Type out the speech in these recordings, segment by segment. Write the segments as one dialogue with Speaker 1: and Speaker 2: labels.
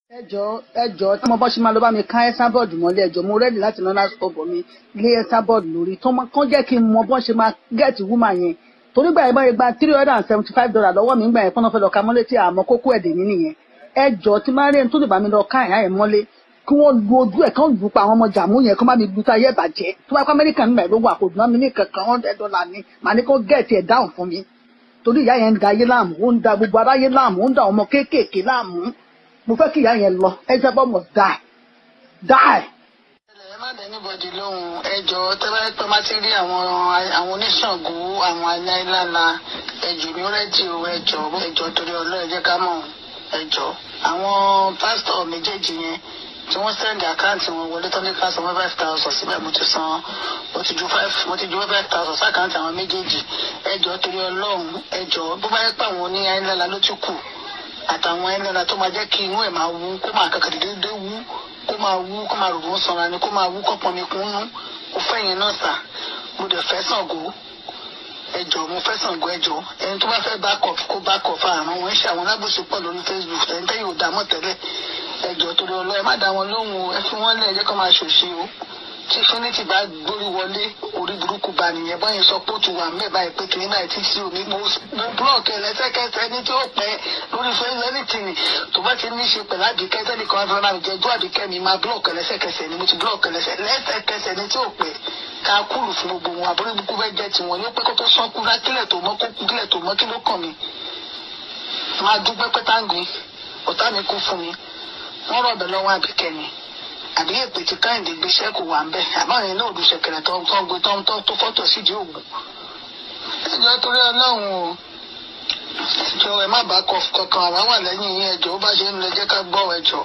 Speaker 1: ẹjọ ẹjọ tí mo bá ṣe máa lọ bá mi ká ẹsábọọdù mọ́lẹ̀ ẹjọ mo rẹdí láti lọ láti ọbọ mi lé ẹsábọọdù lórí tó máa kán jẹ́ kí n mọ bọ́n ṣe máa gẹẹtì wúmà yẹn torí gbà yẹn bá yẹn gba three hundred and seventy five dollar lọ́wọ́ mi gbà yẹn fọnà fẹ́ lọ ka mọ́lẹ̀ tí àmọ́ kókó ẹdẹ mi nìyẹn ẹjọ tí máa rí ẹni tó lè bá mi lọ ká ẹ̀yà yẹn mọ́lẹ̀ kí wọ́n lu ojú ẹ̀ kán lù pa àwọn ọmọ jàmú yẹn kán bá mi lu táyé bàjẹ́ tó bá kọ́ amẹ́ríkà nígbà yẹn ló wà kò dùn mí ní kankan hundred dollar ni màá ní kó gẹ̀ẹ́tì ẹ̀ dáhùn fún mi torí ìyá yẹn ń da ayé láàmú ó ń da gbogbo aráyé láàmú ó ń da ọmọ kéékèèké láàmú mo fẹ́ kí ìyá yẹn lọ Jezebel must die die.
Speaker 2: ẹ má dé níbọdì lóhùn ẹjọ tẹ́lá pé má ti rí àwọn àwọn oníṣàngó àwọn aláìlála ẹjọ ní rédíò ẹjọ ẹjọ torí Ọlọ́run ẹ jẹ́ ká mọ̀ ẹjọ àwọn pásítọ̀ méjèèjì yẹn tí wọ́n sẹ́ndì àkáǹtì wọn wọlé tó ní ká san five thousand síbẹ̀ mo ti san mo ti ju five mo ti ju five thousand sákàǹtì àwọn méjèèjì ẹjọ torí Ọlọ́run ẹjọ bó bá yẹ pé àwọn oní ayélujára ló ti kù àtàwọn ayélujára tó máa jẹ́ kí inú ẹ̀ máa wú kó máa kàkàdé déédéé wú kó máa wú kó máa rògbòn sanra ni kó máa wú kó pọnmi kún nú mo fẹ́ yẹn náà sà mo dẹ̀ fẹ́ Ṣàngó ẹjọ mo fẹ́ Ṣàngó ẹjọ ẹni tó bá fẹ́ back up kó back up àrùn wọn ṣe àwọn alábòsí pọ̀ lórí Facebook ẹni tẹ́yìn ò dá mọ̀ tẹ́lẹ̀ ẹjọ torí ọlọ́ ẹ má dá wọn lóhùn o ẹ fi wọ́n lẹ̀ ẹ jẹ́ kó máa ṣòṣe o tí Finity bá gbórí wọlé orí burúkú bá nìyẹn báyìí sọ pé ó ti wà mẹ́ẹ̀ báyìí pé kìnìún náà ti sí omi mo mo búlọ̀kì ẹlẹ́sẹ̀kẹsẹ̀ ní tí ó pẹ́ lórí Facebook anything tó bá ti ní í ṣe pẹ̀lú àdìkẹ́ sẹ́ni kan fún mi jẹ́jú àdìkẹ́ mi máa búlọ̀kì ẹlẹ́sẹ̀kẹsẹ̀ ni mo ti búlọ̀kì ẹlẹ́sẹ̀kẹsẹ̀ ní tí ó pẹ́ ká kúrò fún gbogbo wọn àbúrò ibùkún bẹ́ẹ̀ jẹ́ tiwọn yóò pẹ́ kó tó sán kú kílẹ̀ tó mọ́ kó kú kílẹ̀ tó mọ́ kí ló kàn mí máa dúpẹ́ pẹ́ táǹgì ọ̀tá mi kú fún mi wọ́n rọ̀bẹ̀ lọ́wọ́ àbíkẹ́ ni àbí èpè tí káyìndé gbéṣẹ́ kò wà ń bẹ̀ àmọ́ ìyẹn náà òdù ṣẹ̀kẹ̀rẹ̀ tó tó gbé tó tó tó fọ́tò sídìí òògùn. ẹjọ́ torí ọlọ́run o ẹjọ́ ẹ má bàa kọ kankan àwa wà lẹ́yìn yín ẹjọ́ ó bá ṣe ń lọ jẹ́ ká gbọ́ ẹjọ́.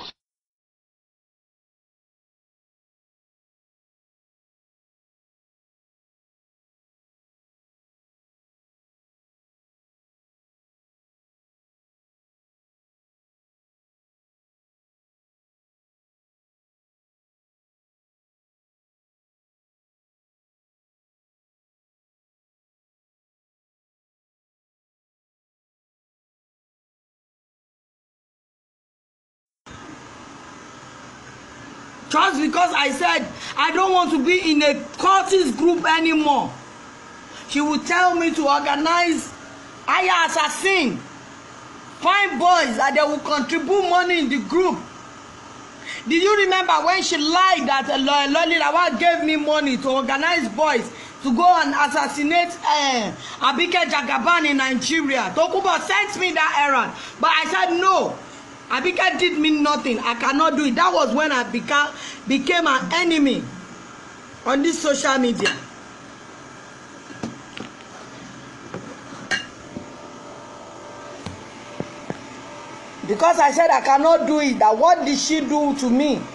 Speaker 3: just because I said I don't want to be in a cultist group anymore. She would tell me to organize hire assassin, find boys that they will contribute money in the group. Did you remember when she lied that uh, Loli Lawal gave me money to organize boys to go and assassinate uh, Abike Jagaban in Nigeria? Tokubo sent me that errand, but I said no. Abike did me nothing. I cannot do it. That was when I became became an enemy on this social media. Because I said I cannot do it. That what did she do to me?